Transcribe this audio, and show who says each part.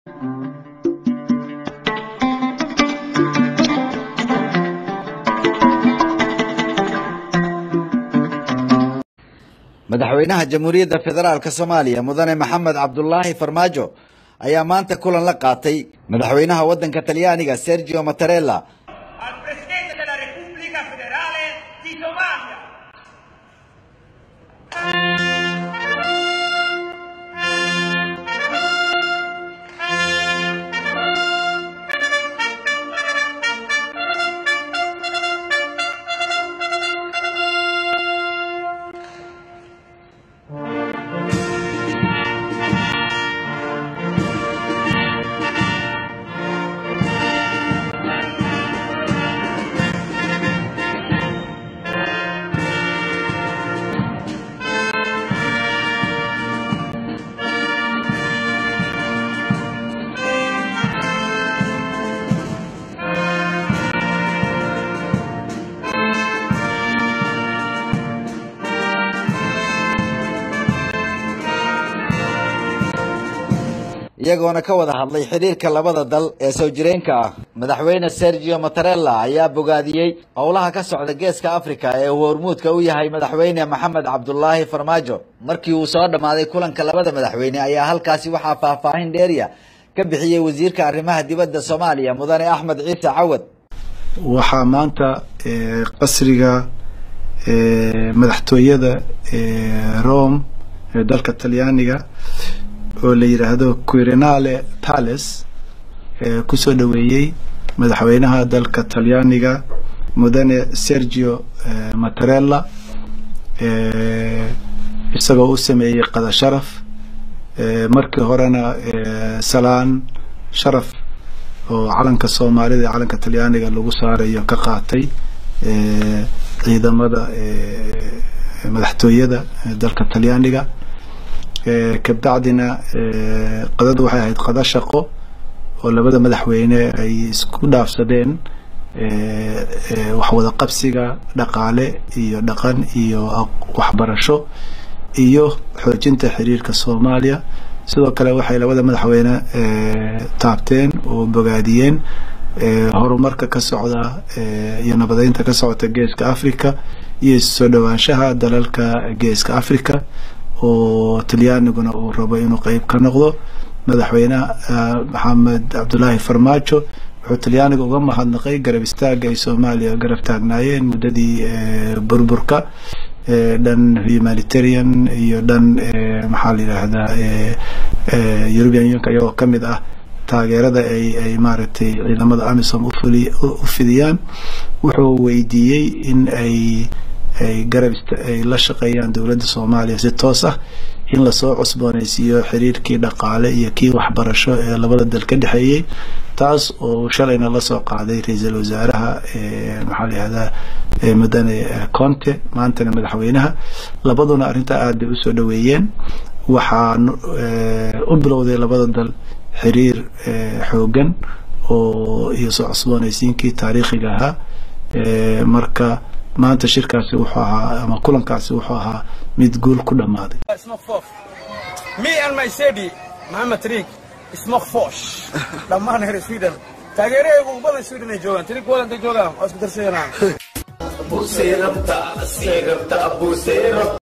Speaker 1: madaxweynaha jamhuuriyadda federaalk soomaaliya mudane maxamed cabdulaahi farmaajo ayaa maanta kulan la qaatay madaxweynaha waddanka talyaaniga sergio mattarella
Speaker 2: al Presidente della Repubblica Federale di Somalia.
Speaker 1: iyagoona ka wada hadlay xidhiirka labada dal ee soo jireenka ah madaxweyne sergio mattarella ayaa bogaadiyey howlaha ka socda geeska africa ee uu hormuudka u yahay madaxweyne maxamed cabdulaahi farmaajo markii uu soo dhammaaday kulanka labada madaxweyne ayaa halkaasi waxaa faahfaahin dheeriya ka bixiyey wasiirka arrimaha dibadda soomaaliya mudane axmed ciise cawad
Speaker 3: waxaa maanta qasriga madaxtooyada rome ee dalka talyaaniga oo la yidhaahdo quirinale palace kusoo dhoweeyey madaxweynaha dalka talyaaniga mudane sergio mattarella isagoo u sameeyey qada sharaf markii horena salaan sharaf oo calanka soomaalida iyo calanka talyaaniga lagu saarayo ka qaatay ciidamada madaxtooyada dalka talyaaniga kabacdina qadadu waxay ahayd qada shaqo oo labada madaxweyne ay isku dhaafsadeen waxwada qabsiga dhaqaale iyo dhaqan iyo waxbarasho iyo xoojinta xiriirka soomaaliya sidoo kale waxay labada madaxweyne taabteen oo bogaadiyeen horumarka ka socda iyo nabadeynta ka socota geeska africa iyo soo dhowaanshaha dalalka geeska africa oo talyaaniguna uu rabo inuu qeyb ka noqdo madaxweyne maxamed cabdulaahi farmaajo wuxuu talyaaniga uga mahadnaqay garab istaaga ay soomaaliya garab taagnaayeen muddadii burburka dhan humanitarian iyo dhan maxaa la yidhaahdaa european unionka iyagoo kamid ah taageerada ay ay maaragtay ciidamada amisom ufuli u fidiyaan wuxuu weydiiyey in ay ay garab ay la shaqeeyaan dowladda soomaaliya si toos ah in lasoo cusbooneysiiyo xiriirkii dhaqaale iyo kii waxbarasho ee labada dal ka dhexeeyey taas oo shalayna lasoo qaaday ra-iisul wasaaraha maxaa la yihahdaa mudane conte maantana madaxweynaha labaduna arrintaa aad bay usoo dhoweeyeen waxaa u bilowday labada dal xiriir xoogan oo iyo soo cusbooneysiinkii taariikhiga ahaa marka maanta shirkaasi wuxuu ahaa ama kulankaasi wuxuu ahaa mid guul ku dhammaaday
Speaker 4: me and my city maxamed triig smokfosh dhammaan reer sweden taageerahaygu ugu badan sweden ay joogaan triig walanta joogaan waa isku darsayanaan